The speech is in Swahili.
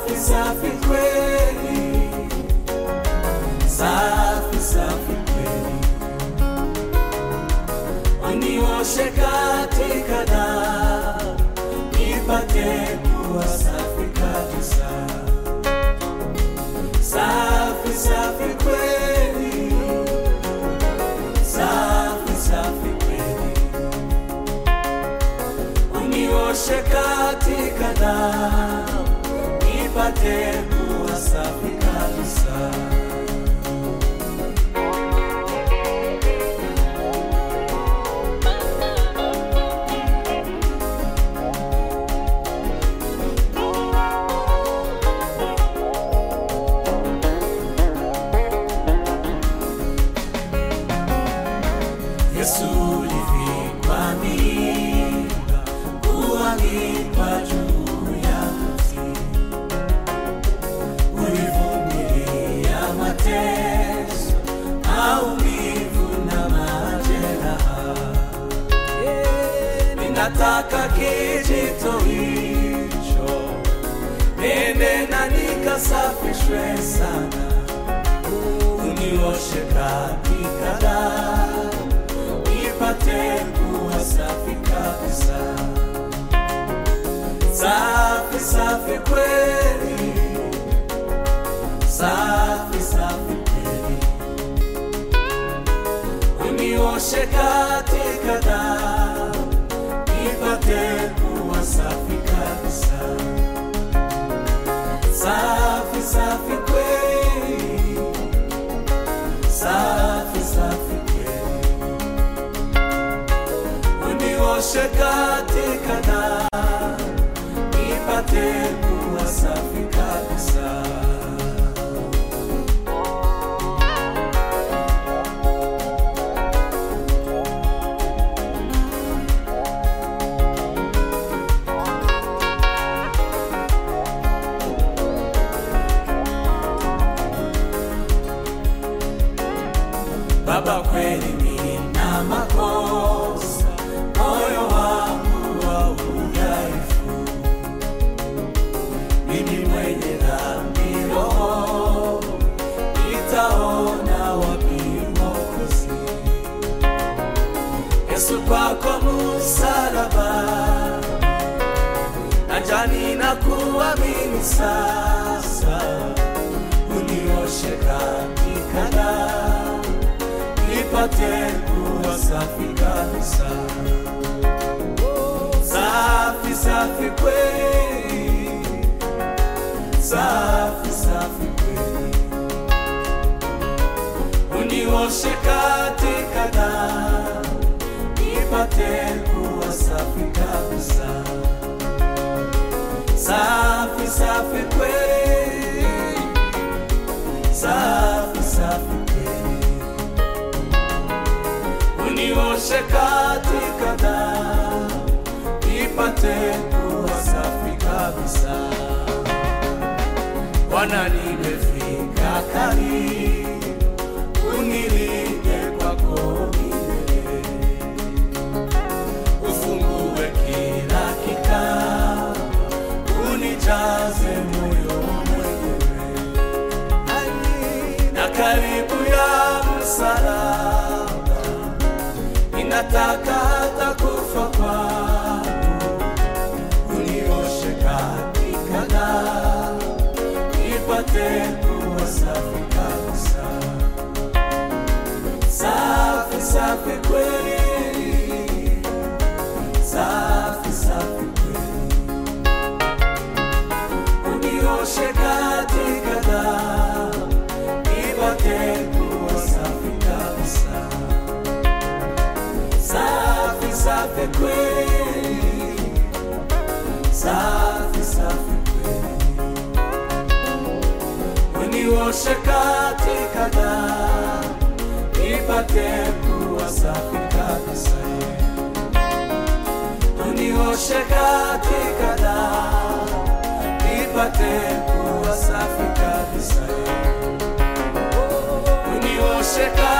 safi safi kweli, safi safi kweli, unioshe katika damu nipate kuwa safi kabisa, safi safi kweli, safi safi kweli, unioshe katika damu nipate kuwa safi kabisa. Yesu ulivikwa mimba, kuangikwa juu ya mti, ulivumilia mateso, maumivu na majeraha. Ninataka kijito hicho nene na nikasafishwe sana, unioshe katika damu nipate kuwa safi kabisa, safi safi kweli, safi safi kweli, unioshe katika damu nipate kuwa safi kabisa, safi safi kweli, safi safi kweli unioshe katika damu nipate kuwa safi kabisa. Baba, kweli nina makosa, moyo wangu wa udhaifu, mimi mwenye dhambi, roho nitaona wapi Mwokozi? Yesu, kwako msalaba, najani na kuamini sasa, unioshe katika damu nipate kuwa safi kabisa, safi safi kweli, safi safi kweli, unioshe katika damu nipate kuwa safi kabisa, safi safi kweli, safi safi kweli unioshe katika damu nipate kuwa safi kabisa. Bwana, nimefika karibu, unilinde kwako milele, ufungue kila kikao, unijaze moyo mwenyewe na karibu ya msalaba ninataka hata kufa kwangu, unioshe katika damu nipate kuwa safi kabisa, safi safi kweli, safi safi kweli, unioshe katika damu nipate kuwa safi kabisa safi safi kweli, safi safi kweli, unioshe katika damu nipate kuwa safi kabisa, unioshe katika damu nipate kuwa safi kabisa, unioshe katika